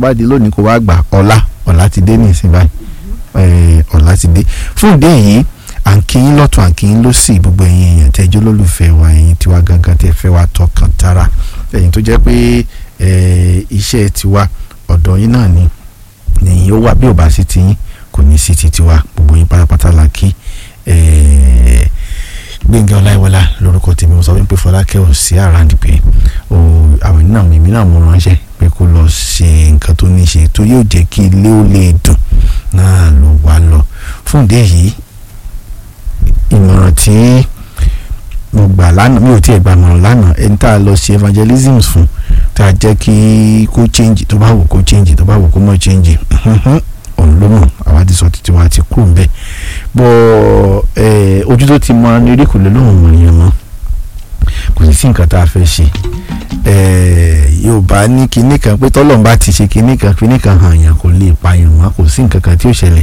pàdé lónìí kó wá gbà ọ̀la ọ̀la ti dé ní ìsìn báyìí Eh, ọ̀la ti dé fún ìdí èyí à ń kí yín lọ́tún à ń kí yín lọ́sì gbogbo ẹ̀yin èèyàn tẹ́jọ́ lólùfẹ́ wa ẹ̀yin tiwa gangan tẹ́ fẹ́ wa tọkàn tara ẹ̀yin tó jẹ́ pé eh, iṣẹ́ tiwa ọ̀dọ̀ yín náà ni nìyí ó wà bí ò bá sí ti yín kò ní sí ti tiwa gbogbo yín pátápátá la kí eh, gbẹ̀ngàn ọláìwọlá lórúkọ tèmi mo sọ wípé fọlákẹ́ ò sí àràǹdì pé o àwọn ènìyàn mi èmi náà mo ránṣẹ́ pé kó lọ ṣe nǹkan tó ní ṣe tó yóò jẹ́ kí ilé ó lè dùn náà ló wá lọ fún ìdí èyí ìmọ̀ràn tí mo gbà lánàá mi ò tiẹ̀ gbà mọ̀ràn lánàá ẹni tá a lọ ṣe evangelism fún tá a jẹ́ kí kó change tó bá wù kó change tó bá wù kó mọ̀ change òun ló mọ̀ àwa ti sọ títí wa ti kú nbẹ bọ́ ẹ ojú tó ti mọ ní orí kò lè lóun mọ̀ yẹn mọ́ kò sì sí nǹkan tá a fẹ́ ṣe ẹ yorùbá ní kinní kan pé tọ́lọ́run bá ti ṣe kinní kan kinní kan hàn yàn kò lè pààyàn mọ́ kò sí nǹkan kan tí ó ṣẹlẹ̀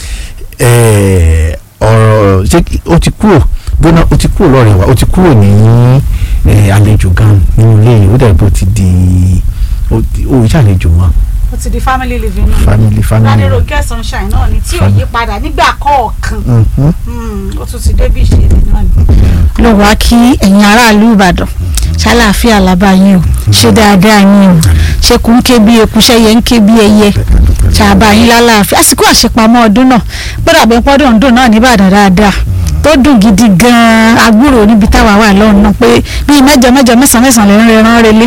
ẹ ọ̀rọ̀ ṣé ó ti kúrò bóná ó ti kúrò lọ́rẹ̀ wa ó ti kúrò ní ẹ àlejò gan nínú ilé yìí ó dàbí bó ti di ó ń ṣàlejò mọ́ ó ti di family living náà family family. Ládérónkẹ́ sunshine náà ni tí ò Family. yí padà nígbà kọ̀ọ̀kan Mhm. Mm, ó tún ti dé bí ìṣẹ̀lẹ̀ náà ni. ló wá kí ẹ̀yin aráàlú ìbàdàn ṣàlàáfíà làbá yín o ṣe dáadáa yín o ṣe kò ń ké bí eku ṣẹyẹ ń ké bí ẹyẹ ṣàbà yín lálàáfíà àsìkò àṣepamọ́ ọdún náà gbọ́dọ̀ àbẹ̀ pọ́dún ọdún náà nìbàdàn dáadáa tó dùn gidi gan-an agbúrò níbi táwa wà lọ́hùn náà pé bíi mẹ́jọ mẹ́jọ mẹ́sàn-án mẹ́sàn-án lè ń rẹran relé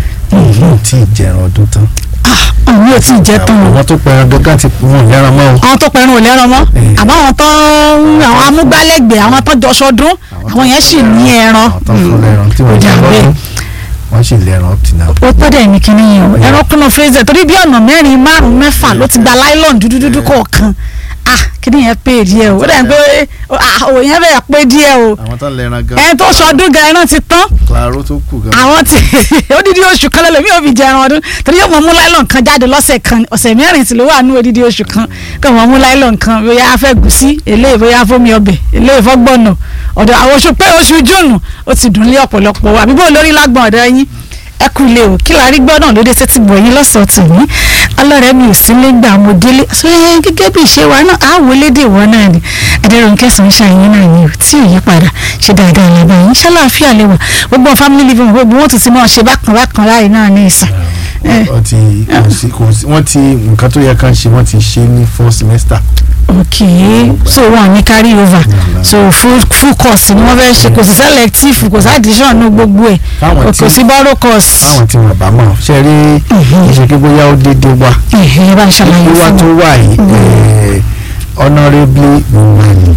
yóò tí ì jẹran ọdún tán. àwọn yóò tí ì jẹ́ tán o àwọn tó pẹran gángan ti wọn lẹ́ran mọ́ o. àwọn tó pẹ̀rùn ò lẹ́ran mọ́ Eh. àmọ́ àwọn tó àwọn amúgbálẹ́gbẹ̀ẹ́ àwọn tó jọṣọdún àwọn yẹn sì ní ẹran àwọn tó fún lẹ́ran tí wọ́n Ó jẹ dà bẹ́ẹ̀. lọ́dún wọ́n sì lẹ́ran up to now. ó tó dẹ̀ ní kinní yẹn o ẹran kúnnà fraser torí bí ọ̀nà mẹ́rin márùn-ún mẹ́fà ló ti gba nylon dúdúdúdú kọ̀ọ̀kan ah kinní yẹn pé díẹ̀ o ó dẹ̀ ń pé ah òun yẹn bẹ̀rẹ̀ pé díẹ̀ o àwọn tó lẹ́ran gan. ẹni tó sọdún gan ẹran ti tán claro tó kù gan. àwọn ti odidi oṣù kan lẹ́lẹ̀ mi ò fi jẹ ẹran ọdún torí yóò mọ mú nylon kan jáde lọ́sẹ̀ kan ọ̀sẹ̀ mẹ́rin tí ló wà ní odidi oṣù kan kò mọ mú nylon kan bóyá a fẹ́ gùsí eléyìí bóyá fómi ọbẹ̀ eléyìí fọ́gbọ́nà ọ̀dọ̀ àwọn oṣù pé oṣù júùnù ó ti dùn lé ọ̀pọ̀lọpọ̀ wa àbíbó lórí lágbọ̀n ọ̀dọ̀ yín ẹ kú ilé o kí la rí gbọ́ náà lóde tẹ́tí bọ̀ yín lọ́sọ̀ọ́ tèmi ọlọ́rẹ́ mi ò sí lẹ́gbà mo délé sọ ẹ gẹ́gẹ́ bí ìṣe wa náà á wọlé dè wọ́n náà ni adẹ́rùnkẹ́ sunshine yín náà ni o tí ò yí padà ṣe dáadáa lábẹ́ yín ṣàlàáfíà lè wà gbogbo family living gbogbo wọn tún ti máa ṣe bákan bákan láì náà ní ìsàn. Eh. wọ́n ti kò sí kò sí wọ́n ti nǹkan tó yẹ ká ṣe wọ́n ti ṣe ní four semester. ok so wọn ní carry over so full full course ni wọ́n fẹ́ ṣe kò sí selective kò sí addition ní gbogbo ẹ̀ Fáwọn kò tí- sí borrow course. táwọn tí wọ́n bá mọ̀ ṣe rí ìṣèké bóyá ó dédé wá. ẹ̀hìn bá ń ṣàlàyé wíwá fún tó mi. wà yìí eh, honourably woman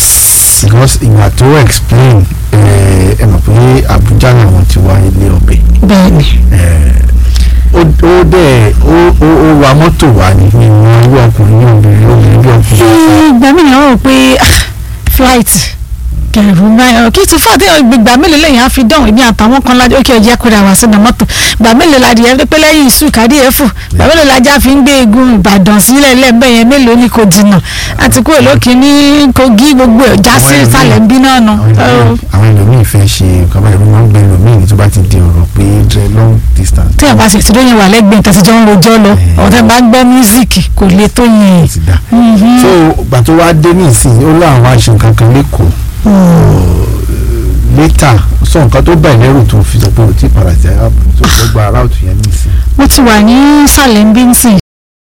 yes because ìgbà tó explain eh, ẹ mọ̀ pé Abuja làwọn ti wá ilé ọbẹ̀. bẹ́ẹ̀ni ó ó dẹ̀ ó ó ó wa mọ́tò wá ní ìwọ̀n irú ọkùnrin ní obìnrin obìnrin bí ọkùnrin. ìgbà mí yàn rò pé ah, flight kẹrù náà kí ti fún àtẹ̀yìn gbìgbà mélòó lẹ́yìn á fi dán èmi àtàwọn kan lájọ ókè ọjà kúrò àwọn sínú mọ́tò gbà mélòó la dìé pé lẹ́yìn ìṣù kàdí ẹ̀fù gbà mélòó la já fi ń gbé egun Ìbàdàn sílẹ̀ lẹ́ẹ̀bẹ̀ yẹn mélòó ni kò jìnnà àti kúrò lókè ní Kogi gbogbo ẹ̀ já sí Àwọn ẹlòmíì- ìsàlẹ̀ ń bí náà nù. àwọn ẹlòmíì- àwọn ẹlòmíì fẹ́ ṣe nǹkan báyìí wọ́n máa ń gbé ẹlòmíì ní tó bá ti di ọ̀rọ̀ pé dre long distance. tí a bá sì ti lóyún wà lẹ́gbẹ̀ẹ́ tẹ̀síjọ́ ń rojọ́ lọ ọ̀tẹ̀ bá gbọ́ mísíkì kò lè tó yẹn. ti dà. so gbà tó wá dé nísìnyí ó láwọn aṣọ nǹkan kan lẹ́kọ̀ọ́ létà sọ nǹkan tó bẹ̀ lẹ́rù tó fi sọ pé o ti padà sí arábìnrin tó gbọ́ gba aráàlú yẹn nísìnyí. mo ti wà ní sàlẹ̀ ń bí ń sìn